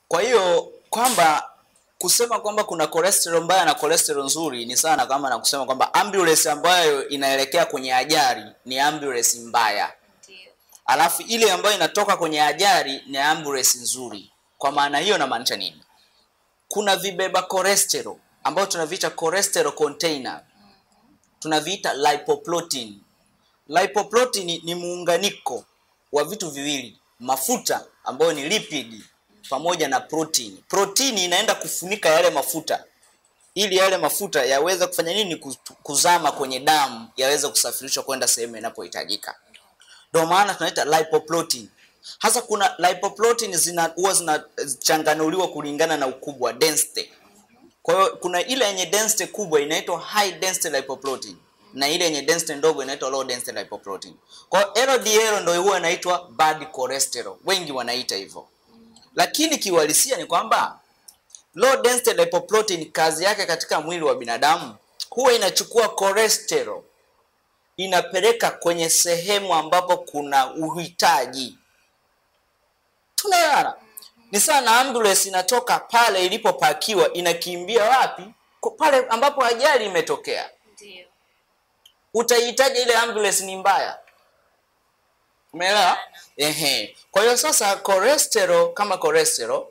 Kwa hiyo kwamba kusema kwamba kuna cholesterol mbaya na cholesterol nzuri ni sana kama na kusema kwamba ambulance ambayo inaelekea kwenye ajali ni ambulance mbaya, Ndio. alafu ile ambayo inatoka kwenye ajali ni ambulance nzuri. Kwa maana hiyo namaanisha nini? Kuna vibeba cholesterol ambayo tunaviita cholesterol container, tunaviita lipoprotein. Lipoprotein ni muunganiko wa vitu viwili, mafuta ambayo ni lipid pamoja na protein. Protein inaenda kufunika yale mafuta ili yale mafuta yaweze kufanya nini? Kuz- Kuzama kwenye damu, yaweze kusafirishwa kwenda sehemu inapohitajika. Ndio maana tunaita lipoprotein. Hasa kuna lipoprotein zina huwa zinachanganuliwa kulingana na ukubwa density. Kwa hiyo kuna ile yenye density kubwa inaitwa high density lipoprotein na ile yenye density ndogo inaitwa low density lipoprotein. Kwa hiyo LDL ndio huwa inaitwa bad cholesterol. Wengi wanaita hivyo. Lakini kiuhalisia ni kwamba low density lipoprotein kazi yake katika mwili wa binadamu huwa inachukua cholesterol inapeleka kwenye sehemu ambapo kuna uhitaji. Tunaelewana? Ni sawa na ambulance inatoka pale ilipopakiwa inakimbia wapi? Kwa pale ambapo ajali imetokea. Ndio. Utaihitaji ile ambulance ni mbaya. Umeelewa? Ehe. Kwa hiyo sasa cholesterol kama cholesterol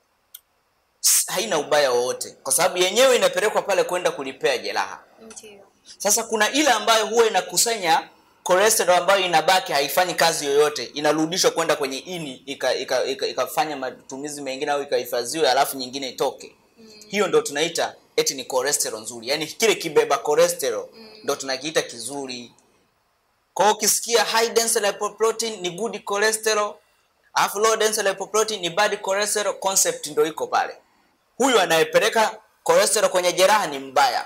s- haina ubaya wowote kwa sababu yenyewe inapelekwa pale kwenda kulipea jeraha. Ndio. Sasa kuna ile ambayo huwa inakusanya cholesterol ambayo inabaki haifanyi kazi yoyote, inarudishwa kwenda kwenye ini ikafanya ika, ika, ikafanya matumizi mengine au ikahifadhiwe, alafu nyingine itoke. Hiyo ndo tunaita eti ni cholesterol nzuri, yaani kile kibeba cholesterol ndo tunakiita kizuri. Kwa hiyo ukisikia high density lipoprotein ni good cholesterol, alafu low density lipoprotein ni bad cholesterol, concept ndo iko pale. Huyu anayepeleka cholesterol kwenye jeraha ni mbaya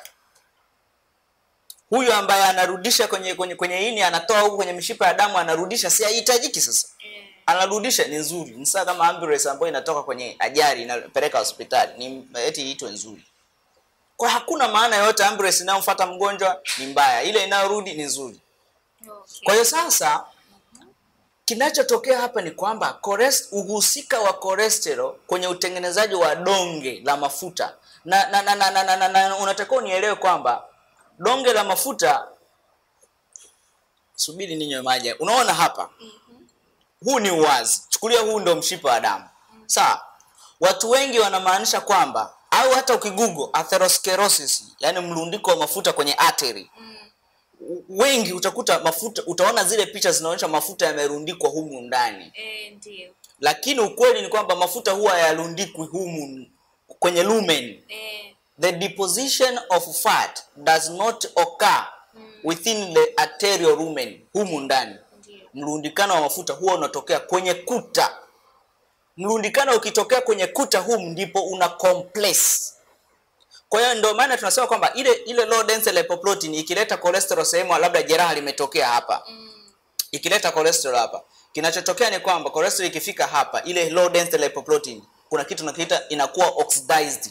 huyu ambaye anarudisha kwenye kwenye kwenye ini anatoa huku kwenye mishipa ya damu anarudisha, si hahitajiki sasa. Eh, Anarudisha ni nzuri, ni sawa kama ambulance ambayo inatoka kwenye ajali inapeleka hospitali, ni eti iitwe nzuri. Kwa hakuna maana yoyote ambulance inayomfuata mgonjwa ni mbaya, ile inayorudi ni nzuri. okay. Kwa hiyo sasa kinachotokea hapa ni kwamba chores- uhusika wa cholesterol kwenye utengenezaji wa donge la mafuta na, na, na, na, na, na, na, na unatakiwa unielewe kwamba donge la mafuta, subiri ninywe maji. Unaona hapa, huu ni uwazi, chukulia huu ndo mshipa wa damu, sawa. Watu wengi wanamaanisha kwamba au hata ukigugo atherosclerosis, yani mlundiko wa mafuta kwenye artery wengi utakuta mafuta, utaona zile picha zinaonyesha mafuta yamerundikwa humu ndani, Eh, ndio. lakini ukweli ni kwamba mafuta huwa hayarundikwi humu kwenye lumen. Eh, The deposition of fat does not occur within the arterial lumen, humu ndani. ndio. Mrundikano wa mafuta huwa unatokea kwenye kuta. Mrundikano ukitokea kwenye kuta humu ndipo una compress. Kwa hiyo ndio maana tunasema kwamba ile ile low density lipoprotein ikileta cholesterol sehemu labda jeraha limetokea hapa. Ikileta cholesterol hapa, kinachotokea ni kwamba cholesterol ikifika hapa, ile low density lipoprotein kuna kitu tunakiita inakuwa oxidized.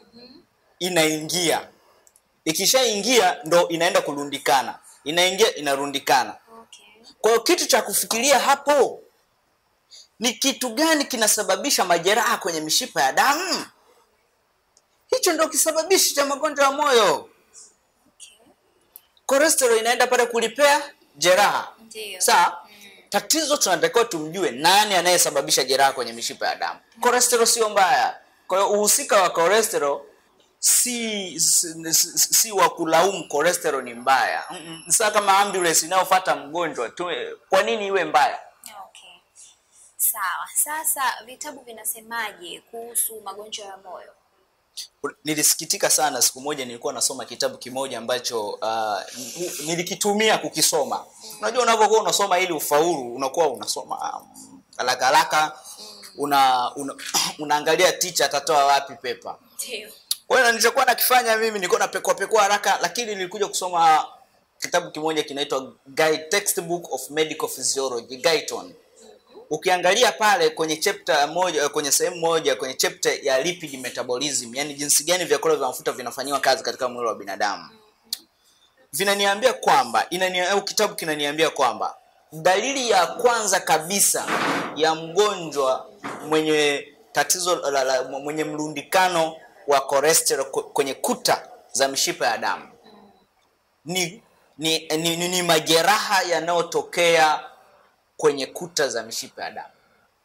Inaingia. Ikishaingia ndo inaenda kurundikana. Inaingia inarundikana. Okay. Kwa hiyo kitu cha kufikiria hapo ni kitu gani kinasababisha majeraha kwenye mishipa ya damu? Hicho ndio kisababishi cha magonjwa ya moyo. Okay. Cholesterol inaenda pale kulipea jeraha. Ndio. Sawa? Tatizo tunatakiwa tumjue nani anayesababisha jeraha kwenye mishipa ya damu. Cholesterol sio mbaya. Kwa hiyo uhusika wa cholesterol si si, si, si wa kulaumu cholesterol ni mbaya. Mm-mm. Ni sawa kama ambulance inayofuata mgonjwa tu, kwa nini iwe mbaya? Okay. Sawa. Sasa vitabu vinasemaje kuhusu magonjwa ya moyo? Nilisikitika sana siku moja, nilikuwa nasoma kitabu kimoja ambacho uh, nilikitumia kukisoma. Unajua, unavyokuwa unasoma ili ufaulu, unakuwa unasoma um, haraka haraka, una, una unaangalia teacher atatoa wapi pepa. Ndio. Kwa hiyo nilichokuwa nakifanya mimi nilikuwa napekua pekua haraka, lakini nilikuja kusoma kitabu kimoja kinaitwa Guide Textbook of Medical Physiology Guyton. Ukiangalia pale kwenye chapter moja, kwenye sehemu moja, kwenye chapter ya lipid metabolism, yani jinsi gani vyakula vya mafuta vinafanyiwa kazi katika mwili wa binadamu, vinaniambia kwamba inani, au kitabu kinaniambia kwamba dalili ya kwanza kabisa ya mgonjwa mwenye tatizo la, la, mwenye mlundikano wa cholesterol kw- kwenye kuta za mishipa ya damu ni ni, ni, ni, ni majeraha yanayotokea kwenye kuta za mishipa ya damu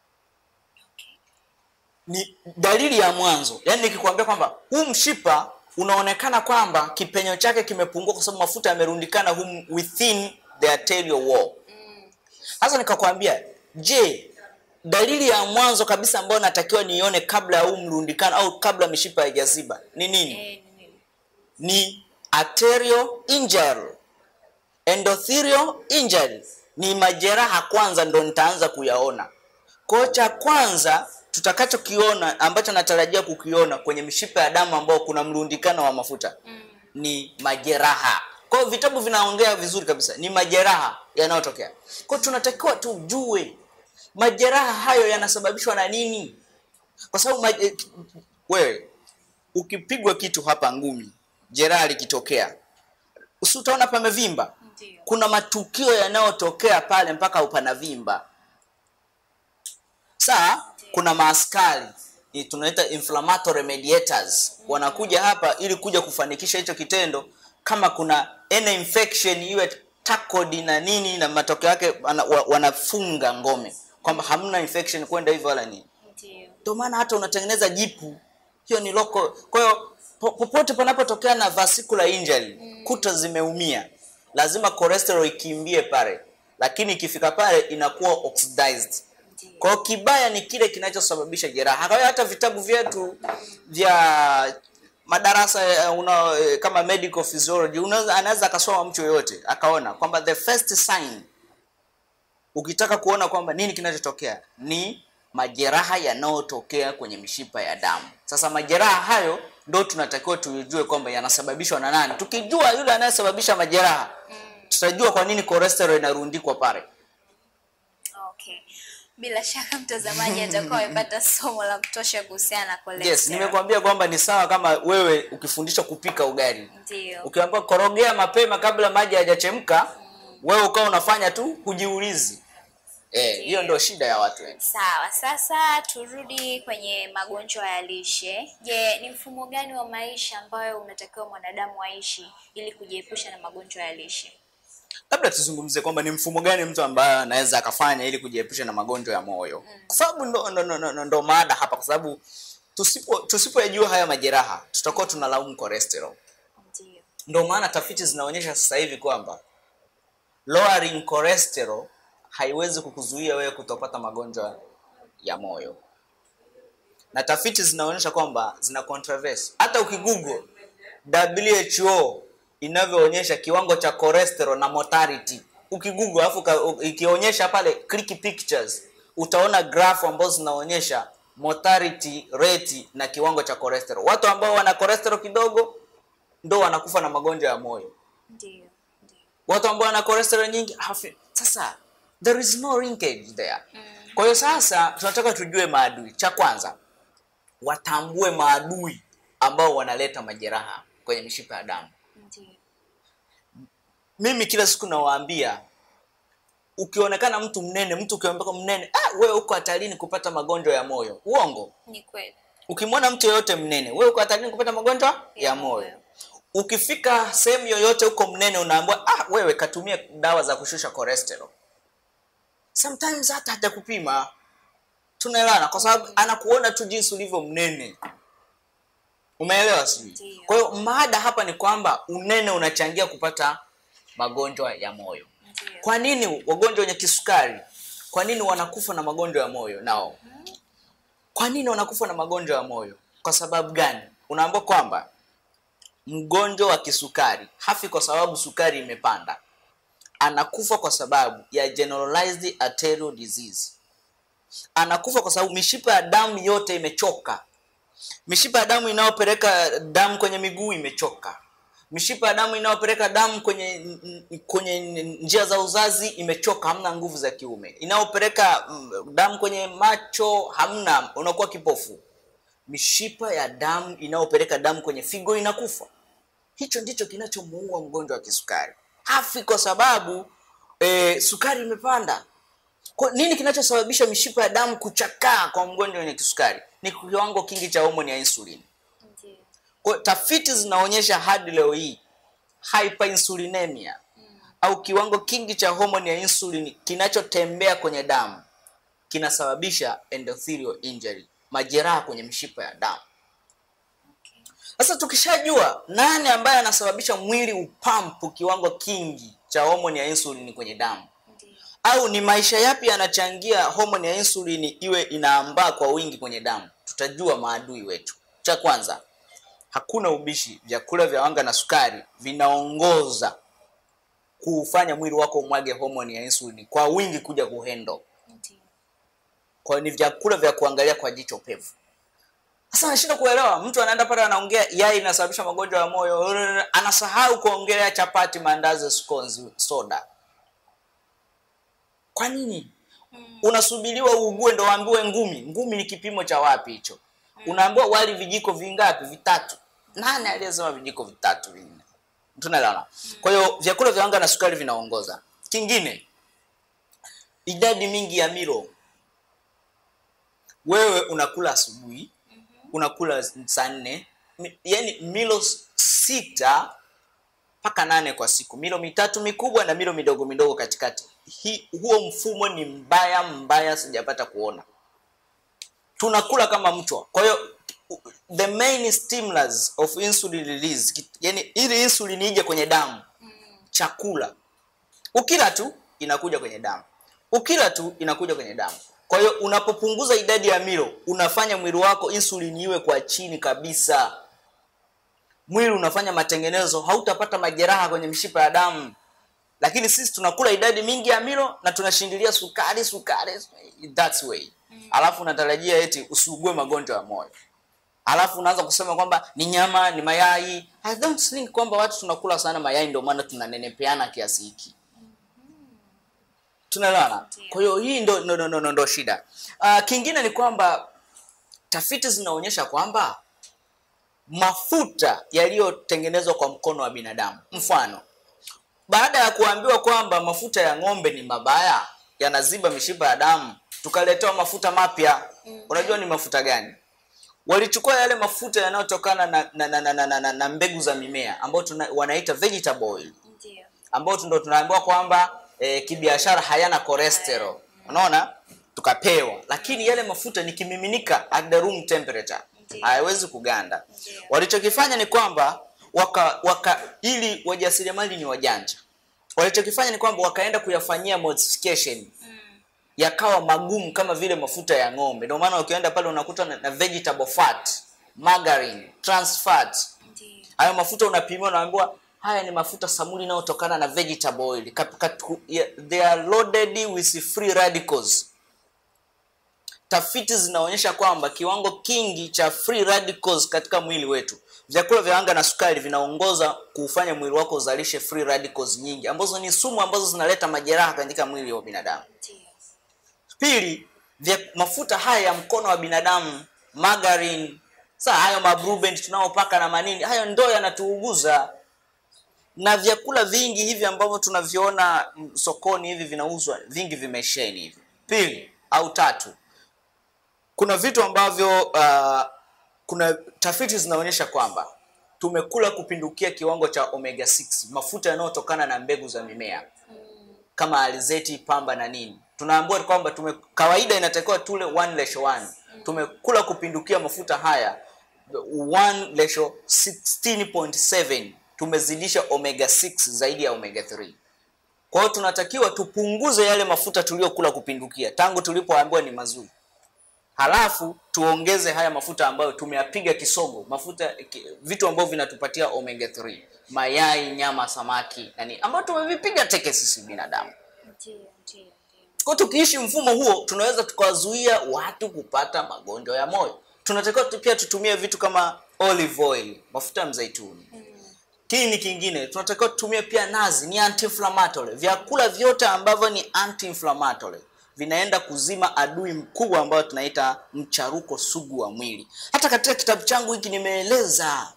ni dalili ya mwanzo yaani nikikwambia kwamba huu mshipa unaonekana kwamba kipenyo chake kimepungua kwa sababu mafuta yamerundikana hum within the arterial wall sasa nikakwambia je dalili ya mwanzo kabisa ambayo natakiwa niione kabla ya huu mrundikano au kabla mishipa haijaziba ni nini Eh, ni nini? ni arterial injury endothelial injury ni majeraha kwanza ndo nitaanza kuyaona kwao cha kwanza tutakachokiona ambacho natarajia kukiona kwenye mishipa ya damu ambao kuna mrundikano wa mafuta ni majeraha kwa hiyo vitabu vinaongea vizuri kabisa ni majeraha yanayotokea kwao tunatakiwa tujue majeraha hayo yanasababishwa na nini kwa sababu maje... wewe ukipigwa kitu hapa ngumi jeraha likitokea usi utaona pamevimba Ndio. kuna matukio yanayotokea pale mpaka upanavimba saa kuna maaskari ni tunaita inflammatory mediators wanakuja hapa ili kuja kufanikisha hicho kitendo kama kuna any infection iwe tackled na nini na matokeo yake wana- wa- wanafunga ngome kwamba hamna infection kwenda hivyo wala nini Ndio. ndio maana hata unatengeneza jipu hiyo ni loko kwa hiyo po- popote panapotokea na vascular injury kuta zimeumia lazima cholesterol ikimbie pale lakini ikifika pale inakuwa oxidized Ndio. kwa hiyo kibaya ni kile kinachosababisha jeraha kwa hiyo hata vitabu vyetu vya madarasa eh, una, eh, kama medical physiology unaweza anaweza akasoma mtu yoyote akaona kwamba the first sign ukitaka kuona kwamba nini kinachotokea ni majeraha yanayotokea kwenye mishipa ya damu sasa majeraha hayo ndo tunatakiwa tujue kwamba yanasababishwa na nani tukijua yule anayesababisha majeraha tutajua kwa nini cholesterol inarundikwa pale Okay. Bila shaka mtazamaji atakuwa amepata somo la kutosha kuhusiana na cholesterol. yes nimekuambia kwamba ni sawa kama wewe ukifundishwa kupika ugali Ndio. ukiambiwa korogea mapema kabla maji hayajachemka wewe ukawa unafanya tu hujiulizi eh, hiyo ndio shida ya watu wengi Sawa, sasa turudi kwenye magonjwa ya lishe. Je, ni mfumo gani wa maisha ambayo unatakiwa mwanadamu aishi ili kujiepusha na magonjwa ya lishe? labda tuzungumzie kwamba ni mfumo gani mtu ambaye anaweza akafanya ili kujiepusha na magonjwa ya moyo kwa sababu ndo, ndo, ndo, ndo, ndo maada hapa kwa sababu tusipo tusipoyajua haya majeraha tutakuwa tunalaumu cholesterol Ndio. ndo maana tafiti zinaonyesha sasa hivi kwamba lowering cholesterol haiwezi kukuzuia wewe kutopata magonjwa ya moyo na tafiti zinaonyesha kwamba zina controversy hata ukigoogle WHO inavyoonyesha kiwango cha cholesterol na mortality ukigoogle alafu uka- u- ikionyesha pale click pictures utaona graph ambazo zinaonyesha mortality rate na kiwango cha cholesterol watu ambao wana cholesterol kidogo ndo wanakufa na magonjwa ya moyo Ndio. Ndio. watu ambao wana cholesterol nyingi hafi sasa there is no linkage there kwa hiyo sasa tunataka tujue maadui cha kwanza watambue maadui ambao wanaleta majeraha kwenye mishipa ya damu Ndio. mimi kila siku nawaambia ukionekana mtu mnene mtu ukionekana mnene ah, wewe uko hatarini kupata magonjwa ya moyo uongo Ni kweli. ukimwona mtu yoyote mnene wewe uko hatarini kupata magonjwa ya, Ya moyo moyo. ukifika sehemu yoyote huko mnene unaambiwa ah, wewe katumia dawa za kushusha cholesterol sometimes hata hajakupima tunaelewana kwa sababu anakuona tu jinsi ulivyo mnene umeelewa sijui Ndiyo. kwa hiyo mada hapa ni kwamba unene unachangia kupata magonjwa ya moyo Ndio. kwa nini wagonjwa wenye kisukari kwa nini wanakufa na magonjwa ya moyo nao kwa nini wanakufa na magonjwa ya moyo kwa sababu gani unaambiwa kwamba mgonjwa wa kisukari hafi kwa sababu sukari imepanda anakufa kwa sababu ya generalized arterial disease anakufa kwa sababu mishipa ya damu yote imechoka mishipa ya damu inayopeleka damu kwenye miguu imechoka mishipa ya damu inayopeleka damu kwenye kwenye njia za uzazi imechoka hamna nguvu za kiume inayopeleka mm, damu kwenye macho hamna unakuwa kipofu mishipa ya damu inayopeleka damu kwenye figo inakufa hicho ndicho kinachomuua mgonjwa wa kisukari hafi kwa sababu e, sukari imepanda kwa nini kinachosababisha mishipa ya damu kuchakaa kwa mgonjwa wenye kisukari ni kiwango kingi cha homoni ya insulin. Ndio. Kwa hiyo tafiti zinaonyesha hadi leo hii hyperinsulinemia au kiwango kingi cha homoni ya insulin kinachotembea kwenye damu kinasababisha endothelial injury, majeraha kwenye mishipa ya damu. Okay. Sasa tukishajua nani ambaye anasababisha mwili upampu kiwango kingi cha homoni ya insulin kwenye damu, Ndio. au ni maisha yapi yanachangia homoni ya insulin iwe inaambaa kwa wingi kwenye damu, tutajua maadui wetu. Cha kwanza, hakuna ubishi, vyakula vya wanga na sukari vinaongoza kuufanya mwili wako umwage homoni ya insulin kwa wingi kuja kuhendo. Ndio. Kwa hiyo ni vyakula vya kuangalia kwa jicho pevu. Sasa anashindwa kuelewa, mtu anaenda pale anaongea yai inasababisha magonjwa ya moyo, anasahau kuongelea chapati, maandazi, scones, soda. Kwa nini? Unasubiriwa uugue ndo waambiwe ngumi. Ngumi ni kipimo cha wapi hicho? Unaambiwa wali vijiko vingapi? Vitatu. Nani aliyesema vijiko vitatu vinne? Tunaelewana? Kwa hiyo vyakula vya wanga na sukari vinaongoza. Kingine, idadi mingi ya milo. Wewe unakula asubuhi, unakula saa nne, mi- yaani milo s- sita mpaka nane kwa siku, milo mitatu mikubwa na milo midogo midogo katikati. Hi, huo mfumo ni mbaya mbaya, sijapata kuona. Tunakula kama mchwa. Kwa hiyo the main stimulus of insulin release, kit- yaani ili insulin ije kwenye damu, chakula ukila tu inakuja kwenye damu, ukila tu inakuja kwenye damu. Kwa hiyo unapopunguza idadi ya milo, unafanya mwili wako insulin iwe kwa chini kabisa. Mwili unafanya matengenezo, hautapata majeraha kwenye mishipa ya damu. Lakini sisi tunakula idadi mingi ya milo na tunashindilia sukari, sukari, that's way. Alafu unatarajia eti usiugue magonjwa ya moyo. Alafu unaanza kusema kwamba ni nyama, ni mayai. I don't think kwamba watu tunakula sana mayai ndio maana tunanenepeana kiasi hiki. Tunaelewana? Ndio. Kwa hiyo hii ndo, ndo, ndo, ndo, ndo shida. Uh, kingine ni kwamba tafiti zinaonyesha kwamba mafuta yaliyotengenezwa kwa mkono wa binadamu, mfano baada ya kuambiwa kwamba mafuta ya ng'ombe ni mabaya, yanaziba mishipa ya damu, tukaletewa mafuta mapya. Unajua ni mafuta gani? Walichukua yale mafuta yanayotokana na, na, na, na, na, na, na, na mbegu za mimea ambayo tuna, wanaita vegetable oil Ndio. ambao ndo tunaambiwa kwamba e, kibiashara hayana cholesterol. Unaona, tukapewa, lakini yale mafuta ni kimiminika at the room temperature, Ndiyo. hayawezi kuganda. Ndiyo. Walichokifanya ni kwamba waka, waka ili wajasiriamali ni wajanja, walichokifanya ni kwamba wakaenda kuyafanyia modification yakawa magumu kama vile mafuta ya ng'ombe. Ndio maana ukienda pale unakuta na, na vegetable fat, margarine, trans fat, Ndio. hayo mafuta unapimiwa, unaambiwa haya ni mafuta samuli yanayotokana na vegetable oil. Kat- kat- ya- They are loaded with free radicals. Tafiti zinaonyesha kwamba kiwango kingi cha free radicals katika mwili wetu, vyakula vya wanga na sukari vinaongoza kuufanya mwili wako uzalishe free radicals nyingi, ambazo ni sumu ambazo zinaleta majeraha katika mwili wa binadamu. Ndio. Pili, vya mafuta haya ya mkono wa binadamu, margarine, saa hayo mabrubend tunaopaka na manini, hayo ndo yanatuuguza. Na vyakula vingi hivi ambavyo tunaviona mm, sokoni hivi vinauzwa, vingi vimesheni hivi. Pili au tatu, kuna vitu ambavyo uh, kuna tafiti zinaonyesha kwamba tumekula kupindukia kiwango cha omega 6, mafuta yanayotokana na mbegu za mimea kama alizeti, pamba na nini. Tunaambiwa kwamba tume kawaida inatakiwa tule 1 ratio 1. Tumekula kupindukia mafuta haya 1 ratio 16.7. Tumezidisha omega 6 zaidi ya omega 3. Kwa hiyo tunatakiwa tupunguze yale mafuta tuliyokula kupindukia tangu tulipoambiwa ni mazuri. Halafu tuongeze haya mafuta ambayo tumeyapiga kisogo, mafuta ki, vitu ambavyo vinatupatia omega 3, mayai, nyama, samaki na nini, ambayo tumevipiga teke sisi binadamu. Ndio. Ndio. Ndio. Kwa tukiishi mfumo huo, tunaweza tukawazuia watu kupata magonjwa ya moyo. Tunatakiwa tu- pia tutumie vitu kama olive oil, mafuta ya mzaituni. Kini kingine, tunatakiwa tutumie pia nazi, ni anti-inflammatory. Vyakula vyote ambavyo ni anti-inflammatory vinaenda kuzima adui mkubwa ambao tunaita mcharuko sugu wa mwili. Hata katika kitabu changu hiki nimeeleza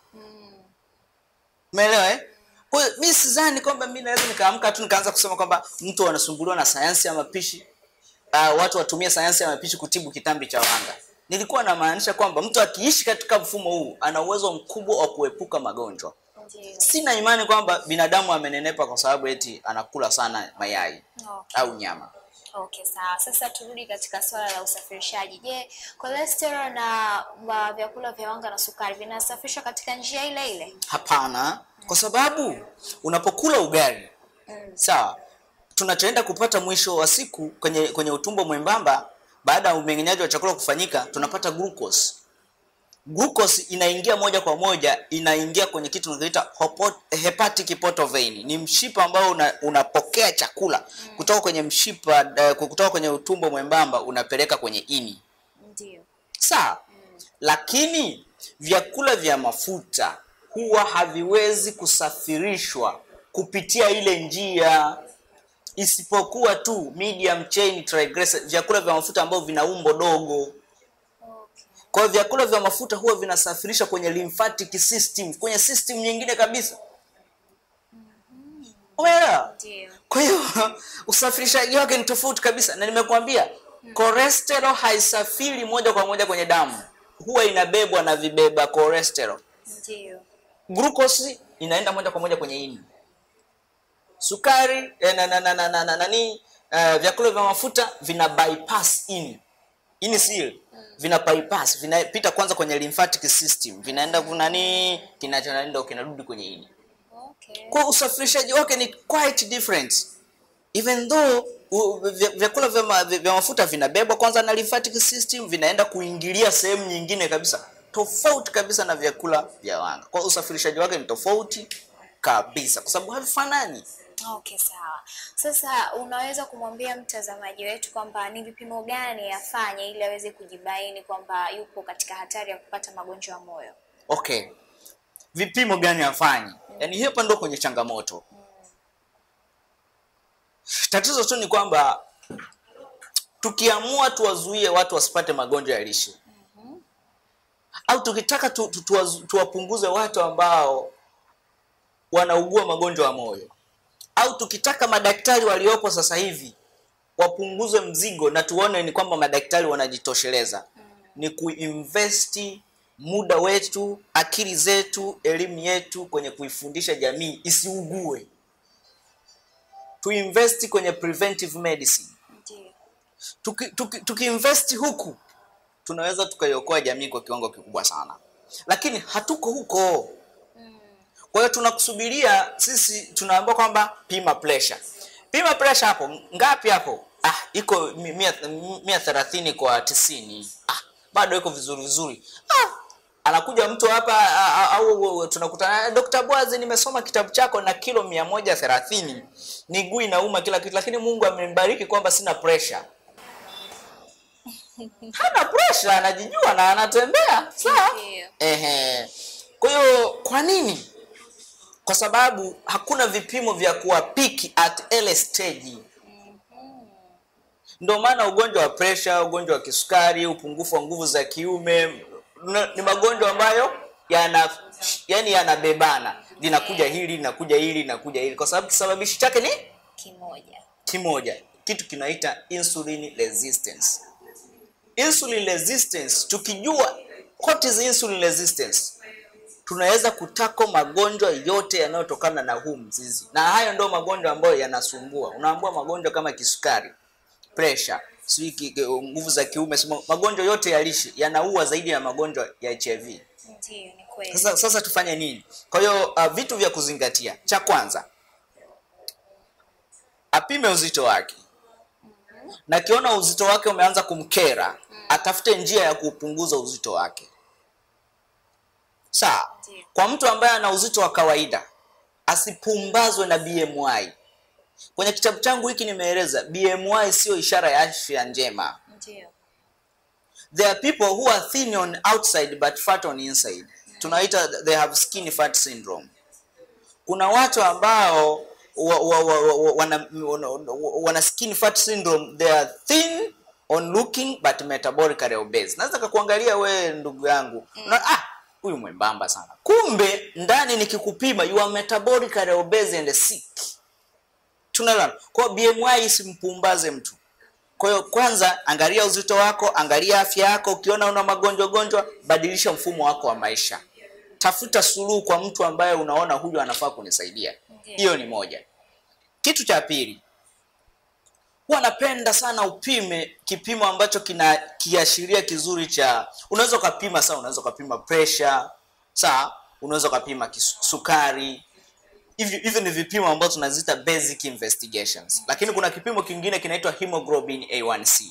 Umeelewa eh? Kwa hiyo mimi sidhani kwamba mimi naweza nikaamka tu nikaanza kusema kwamba mtu anasumbuliwa na sayansi ya mapishi. Uh, watu watumie sayansi ya mapishi kutibu kitambi cha wanga. nilikuwa namaanisha kwamba mtu akiishi katika mfumo huu ana uwezo mkubwa wa kuepuka magonjwa. Ndio. Sina imani kwamba binadamu amenenepa kwa sababu eti anakula sana mayai Okay. au nyama. Okay, sawa. Sasa turudi katika swala la usafirishaji. Je, cholesterol na wa vyakula vya wanga na sukari vinasafirishwa katika njia ile ile? Hapana, kwa sababu unapokula ugali sawa, tunachoenda kupata mwisho wa siku kwenye kwenye utumbo mwembamba, baada ya umeng'enyaji wa chakula kufanyika, tunapata glucose. Glucose inaingia moja kwa moja, inaingia kwenye kitu tunachoita hopo- hepatic portal vein. Ni mshipa ambao una, unapokea chakula kutoka kwenye mshipa eh, kutoka kwenye utumbo mwembamba unapeleka kwenye ini. Ndio. Sawa, lakini vyakula vya mafuta huwa haviwezi kusafirishwa kupitia ile njia, isipokuwa tu medium chain triglycerides, vyakula vya mafuta ambavyo vina umbo dogo. Okay. Kwa hiyo vyakula vya mafuta huwa vinasafirishwa kwenye lymphatic system, kwenye system nyingine kabisa. Umeelewa? Ndio. Kwa hiyo usafirishaji wake ni tofauti kabisa, na nimekuambia cholesterol haisafiri moja kwa moja kwenye damu, huwa inabebwa na vibeba cholesterol. Ndio. Glucose inaenda moja kwa moja kwenye ini. Sukari eh, na, na, na, na, na, na, nani eh, vyakula vya mafuta vina bypass ini, ini si vina bypass, vinapita kwanza kwenye lymphatic system, vinaenda kunani, kinachoenda kinarudi kwenye ini Okay. kwa usafirishaji wake ni quite different even though u- vya- vyakula vya, ma, vya mafuta vinabebwa kwanza na lymphatic system vinaenda kuingilia sehemu nyingine kabisa tofauti kabisa na vyakula vya wanga kwa usafirishaji wake ni tofauti kabisa kwa sababu havifanani Okay, sawa. Sasa unaweza kumwambia mtazamaji wetu kwamba ni vipimo gani afanye ili aweze kujibaini kwamba yupo katika hatari ya kupata magonjwa ya moyo? okay vipimo gani afanye yaani hapa ndo kwenye changamoto tatizo tu ni kwamba tukiamua tuwazuie watu wasipate magonjwa ya lishe au tukitaka tu, tu, tuwazu- tuwapunguze watu ambao wanaugua magonjwa ya moyo au tukitaka madaktari waliopo sasa hivi wapunguze mzigo na tuone ni kwamba madaktari wanajitosheleza ni kuinvesti muda wetu akili zetu elimu yetu kwenye kuifundisha jamii isiugue tuinvesti kwenye preventive medicine Ndio. tuki, tuki, tukiinvesti huku tunaweza tukaiokoa jamii kwa kiwango kikubwa sana lakini hatuko huko kwa hiyo tunakusubiria sisi tunaambiwa kwamba pima pressure pima pressure hapo ngapi hapo ah iko mi- mia, mia thelathini kwa tisini ah bado iko vizuri vizuri ah anakuja mtu hapa ah, ah, au tunakutana Dr. Bwazi nimesoma kitabu chako na kilo mia moja thelathini miguu inauma kila kitu lakini Mungu amenibariki kwamba sina pressure hana pressure anajijua na anatembea sawa Ndio. ehe kwa hiyo kwa nini kwa sababu hakuna vipimo vya kuwapiki at early stage ndio maana ugonjwa wa presha ugonjwa wa kisukari upungufu wa nguvu za kiume na- ni magonjwa ambayo yana yani yanabebana linakuja hili linakuja hili linakuja hili kwa sababu kisababishi chake ni Kimoja. kimoja kitu kinaita insulin resistance insulin resistance tukijua what is insulin resistance tunaweza kutako magonjwa yote yanayotokana na huu mzizi na hayo ndio magonjwa ambayo yanasumbua unaambua magonjwa kama kisukari pressure sijui ki- ki- nguvu za kiume sima- magonjwa yote ya lishe yanaua zaidi ya magonjwa ya hiv Ndio, ni kweli. sasa, sasa tufanye nini kwa hiyo uh, vitu vya kuzingatia cha kwanza apime uzito wake na kiona uzito wake umeanza kumkera atafute njia ya kupunguza uzito wake sawa Ndiyo. kwa mtu ambaye ana uzito wa kawaida asipumbazwe na bmi kwenye kitabu changu hiki nimeeleza bmi sio ishara ya afya njema Ndio. there are people who are thin on outside but fat on inside tunaita they have skinny fat syndrome kuna watu ambao wa, wa, wa, wa, wana, wana, wana skinny fat syndrome they are thin on looking but metabolically obese naweza kakuangalia we ndugu yangu na, ah huyu mwembamba sana kumbe ndani nikikupima you are metabolically obese and sick tunaelewana kwa hiyo bmi isimpumbaze mtu Kwa hiyo kwanza, angalia uzito wako, angalia afya yako. Ukiona una magonjwa gonjwa, badilisha mfumo wako wa maisha, tafuta suluhu kwa mtu ambaye unaona huyu anafaa kunisaidia. Ndiyo. Hiyo ni moja. Kitu cha pili, huwa napenda sana upime kipimo ambacho kina kiashiria kizuri cha, unaweza ukapima saa, unaweza ukapima pressure saa, unaweza ukapima kisu- sukari. Hivi hivi ni vipimo ambavyo tunaziita basic investigations, lakini kuna kipimo kingine kinaitwa hemoglobin A1C.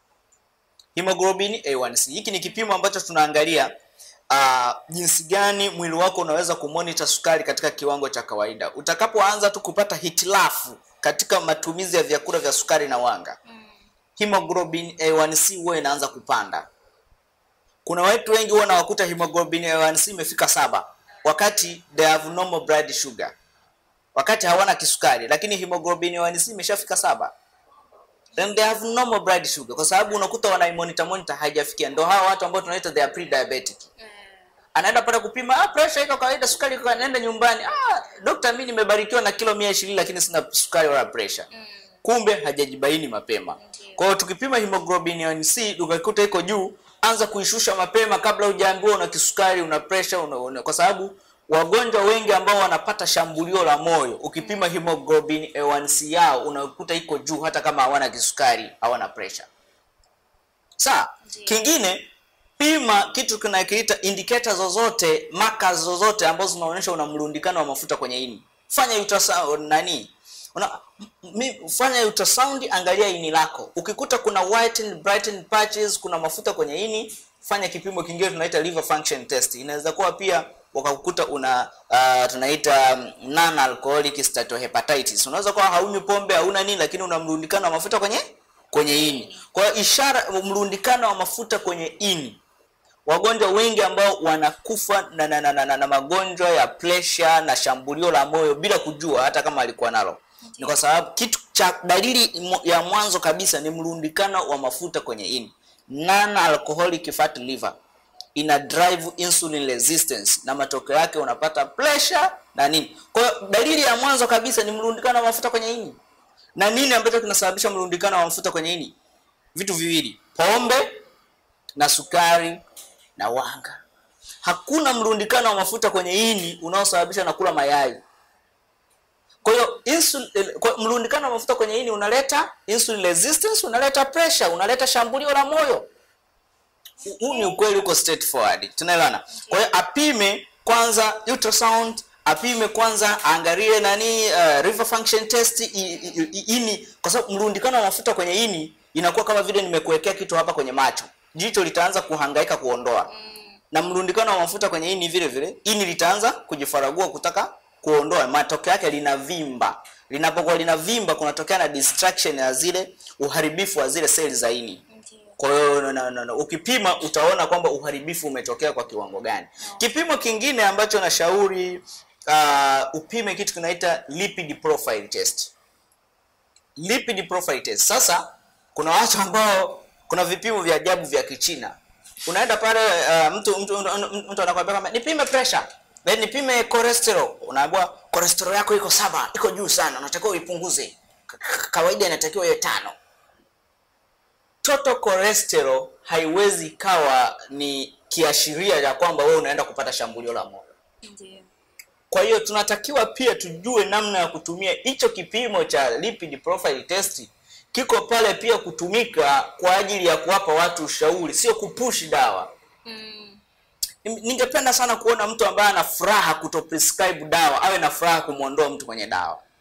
Hemoglobin A1C hiki ni kipimo ambacho tunaangalia uh, jinsi gani mwili wako unaweza kumonita sukari katika kiwango cha kawaida. Utakapoanza tu kupata hitilafu katika matumizi ya vyakula vya sukari na wanga, hemoglobin A1C huwa inaanza kupanda. Kuna watu wengi huwa nawakuta hemoglobin A1C imefika saba wakati they have normal blood sugar, wakati hawana kisukari, lakini hemoglobin A1C imeshafika saba then they have normal blood sugar, kwa sababu unakuta wanaimonita monitor haijafikia. Ndio hawa watu ambao tunaita they are pre-diabetic anaenda pale kupima ah, pressure iko kawaida, sukari iko kawaida, anaenda nyumbani, ah, dokta, mimi nimebarikiwa na kilo 120 lakini sina sukari wala pressure. Kumbe hajajibaini mapema. Kwa hiyo tukipima hemoglobin A1C ukikuta iko juu, anza kuishusha mapema kabla hujaambiwa una kisukari, una pressure, una, una, kwa sababu wagonjwa wengi ambao wanapata shambulio la moyo, ukipima hemoglobin A1C yao unakuta iko juu hata kama hawana kisukari, hawana pressure. Sawa. Ndiyo. Kingine pima kitu kinakiita indicator zozote, markers zozote ambazo zinaonyesha una mlundikano wa mafuta kwenye ini. Fanya ultrasound nani? Una, mi, fanya ultrasound, angalia ini lako. Ukikuta kuna whitened, brightened patches, kuna mafuta kwenye ini, fanya kipimo kingine tunaita liver function test. Inaweza kuwa pia wakakukuta una uh, tunaita non alcoholic steatohepatitis. Unaweza kuwa haunywi pombe, hauna nini, lakini una mlundikano wa mafuta kwenye kwenye ini. Kwa hiyo ishara mlundikano wa mafuta kwenye ini wagonjwa wengi ambao wanakufa na, na, na, na, na, na magonjwa ya presha na shambulio la moyo bila kujua hata kama alikuwa nalo ni kwa sababu kitu cha dalili mo- ya mwanzo kabisa ni mrundikano wa mafuta kwenye ini non alcoholic fat liver ina drive insulin resistance na matokeo yake unapata pressure na nini kwa hiyo dalili ya mwanzo kabisa ni mrundikano wa mafuta kwenye ini na nini ambacho kinasababisha mrundikano wa mafuta kwenye ini vitu viwili pombe na sukari na wanga. Hakuna mrundikano wa mafuta kwenye ini unaosababishwa na kula mayai. Kwa hiyo insul- eh, kwa- mrundikano wa mafuta kwenye ini unaleta insulin resistance, unaleta pressure, unaleta shambulio la moyo. Hu- Huu ni ukweli uko straightforward. Tunaelewana? Kwa hiyo apime kwanza ultrasound, apime kwanza angalie nani uh, liver function test i, i, i, ini kwa sababu mrundikano wa mafuta kwenye ini inakuwa kama vile nimekuwekea kitu hapa kwenye macho. Jicho litaanza kuhangaika kuondoa. Na mrundikano wa mafuta kwenye ini vile vile, ini litaanza kujifaragua kutaka kuondoa. Matokeo yake linavimba. Linapokuwa linavimba kunatokea na distraction ya zile uharibifu wa zile seli za ini. Ndiyo. Kwa hiyo na, na, na, na, ukipima utaona kwamba uharibifu umetokea kwa kiwango gani. Kipimo kingine ambacho nashauri uh, upime kitu kinaita lipid profile test. Lipid profile test. Sasa kuna watu ambao kuna vipimo vya ajabu vya Kichina. Unaenda pale uh, mtu mtu, mtu, mtu, mtu anakuambia kama nipime pressure, then nipime cholesterol. Unaambiwa cholesterol yako iko saba, iko juu sana, unatakiwa uipunguze. Ka- ka- Kawaida inatakiwa iwe tano total cholesterol haiwezi ikawa ni kiashiria cha kwamba wewe unaenda kupata shambulio la moyo. Ndiyo. Kwa hiyo tunatakiwa pia tujue namna ya kutumia hicho kipimo cha lipid profile test, kiko pale pia kutumika kwa ajili ya kuwapa watu ushauri, sio kupush dawa. Mm. Ningependa sana kuona mtu ambaye ana furaha kuto prescribe dawa awe na furaha kumwondoa mtu kwenye dawa.